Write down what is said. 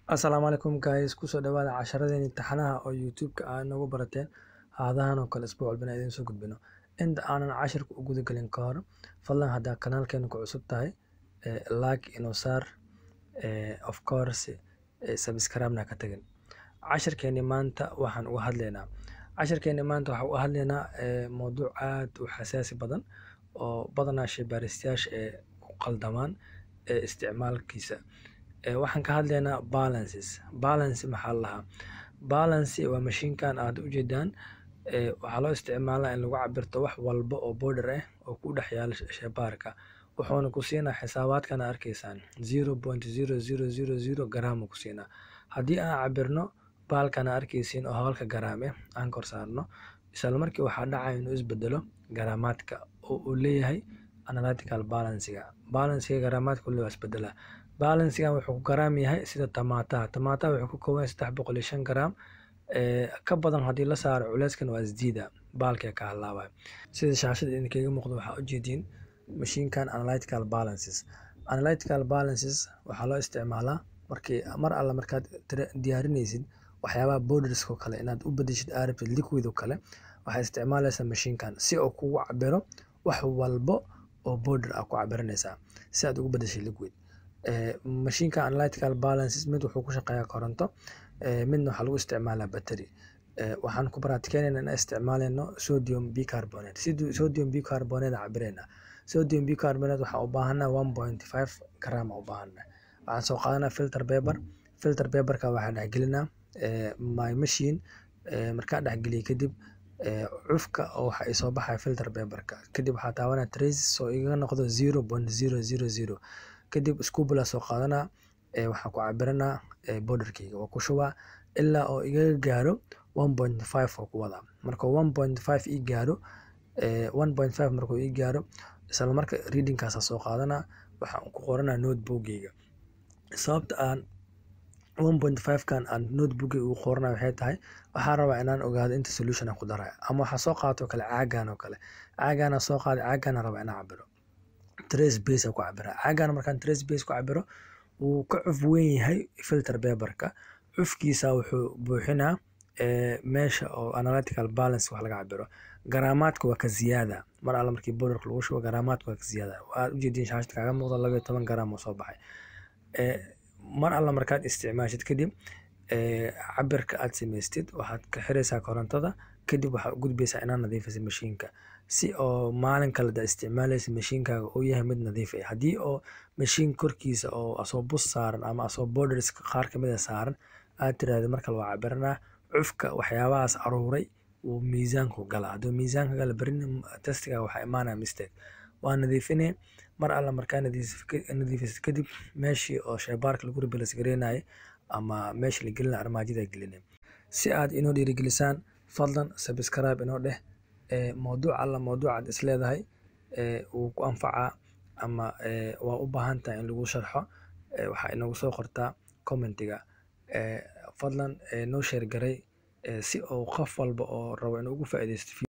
Asalaamu calaykum guys kusoo dhawaada casharadeen imtixaanaha oo youtube-ka aa inagu barateen haadahan oo kale isbuuc walbana idiin soo gudbino inta aanan cashirka u guda gelin ka hor fadlan haddaa kanaalkeena ku cusub tahay eh, like inoo saar eh, of course eh, subscribe-na ka tagin cashirkeeni maanta waxaan uga hadlaynaa cashirkeeni maanta waxaan uga hadlaynaa eh, mowduuc aad u xasaasi badan oo badanaa shaybaaristayaasha ee ku qaldamaan ee isticmaalkiisa Eh, waxaan ka hadlaynaa balances balance maxaa la lahaa balance waa mashiinkan aad ujeedaan eh, waxaa loo isticmaalaa in lagu cabirto wax walba oo border ah oo ku dhex yaala sh- shaybaarka wuxuuna ku siinaa xisaabaadkana arkaysaan zero point zero zero zero zero garaam ku siinaa haddii aan cabirno baalkana arkaysiin oo halka garaam ah aan kor saarno isla markii waxaa dhacaya inuu isbedelo garaamaadka oo uu leeyahay analytical balancega balancega garaamaadka uu leeyahay waa isbedelaa balancegan wuxuu ku garaam yahay sida tamaataha tamaataha wuxuu ka kooban yahay saddex boqol iyo shan garaam Eh, ka badan haddii la saaro culeyskan waa isdiida baalkee ka halaabaya sida shaashada idinkaga muuqdo waxaa ujeediin mashiinkan analytical balances analytical balances waxaa loo isticmaalaa markii mar alla markaad tira- diyaarinaysid waxyaabaha borderska oo kale inaad u bedeshid aa rabtid liquid oo kale waxaad isticmaalaysaa mashiinkan si uu kugu cabiro wax walbo oo border ah ku cabiranaysaa si aad ugu bedeshid liquid Eh, mashiinka analytical balances mid wuxuu ku shaqeeyaa koronto eh, midna waxaa lagu isticmaalaa battery Eh, waxaan ku baraatikeynayna inaan isticmaalayno sodium bicarbonate Sidu- sodium bicarbonate aan cabirayna sodium bicarbonate waxaan u baahanaa one point five gram aan u baahanaa waxaan soo qaadanaa filter paper filter paperka waxaan dhexgelinaa eh, my machine eh, markaan dhexgeliyo kadib eh, cufka oo waxa ay soo baxaya filter paperka kadib waxaa taabanaa traces oo igaga noqdo zero point zero zero zero kadib scubula soo qaadanaa eh, waxaan ku cabiranaa eh, borderkeyga waa ku shubaa ilaa oo igaga gaaro one point five oo ku wadaa markuu one point five ii gaaro eh, one point five markuu ii gaaro isla marka readingkaasa soo qaadanaa waxaan ku qoranaa notebookgeyga sababta aan one point five kan aan notebookgeyga ugu qoranayo waxay tahay waxaan rabaa inaan ogaado inta solution aan ku daraya ama waxaa soo qaato kale caagan oo kale caagaana soo qaaday caagaana rabaa inaan cabiro trace base aan ku cabira caagan markaan trace base ku cabiro wuu ka cuf weyn yahay filter paperka cufkiisa wuxuu buuxinaa eh, meesha oo analytical balance wax laga cabiro garaamaadka waa ka ziyaada mar alla markii borderka lagu shubo garaamaadka waa ka ziyaada waxaad ujeediin shaashada kaaga muuqda laba iyo toban garaam oo soo baxay Eh, mar alla markaad isticmaashid kadib eh, cabirka aad samaystid waxaad ka xiraysaa korontada kadib waxaad u gudbaysaa inaad nadiifisid mashiinka si oo maalin kale da isticmaalaysa mashiinkaaga uu yahay mid nadiif ah haddii oo mashiin korkiisa oo asoo bus saaran ama asoo borders qaar kamid a saaran aad tiraahdo markale waa cabiranaa cufka waxyaabahaas aruuray uu miisaanku galaa hadduu miisaanka gala berin testiga waxaa imaanaya mistake waa nadiifinay mar alla markaa nadiif- nadiifisid kadib meeshii oo shaybaarka lagu replace gareynayay ama meeshii la gelinaya armaajada gelinay si aad inoo dhiirigelisaan fadlan subscribe inoo dheh eh, mowduuc alla mowduucaad is leedahay eh, wuu ku anfacaa ama eh, waa u baahan tahay in lagu sharxo eh, waxaa inagu soo qortaa commentiga eh, fadlan eh, noo sheer garay eh, si uu qof walba oo rabo inuu ugu faa'iidaysto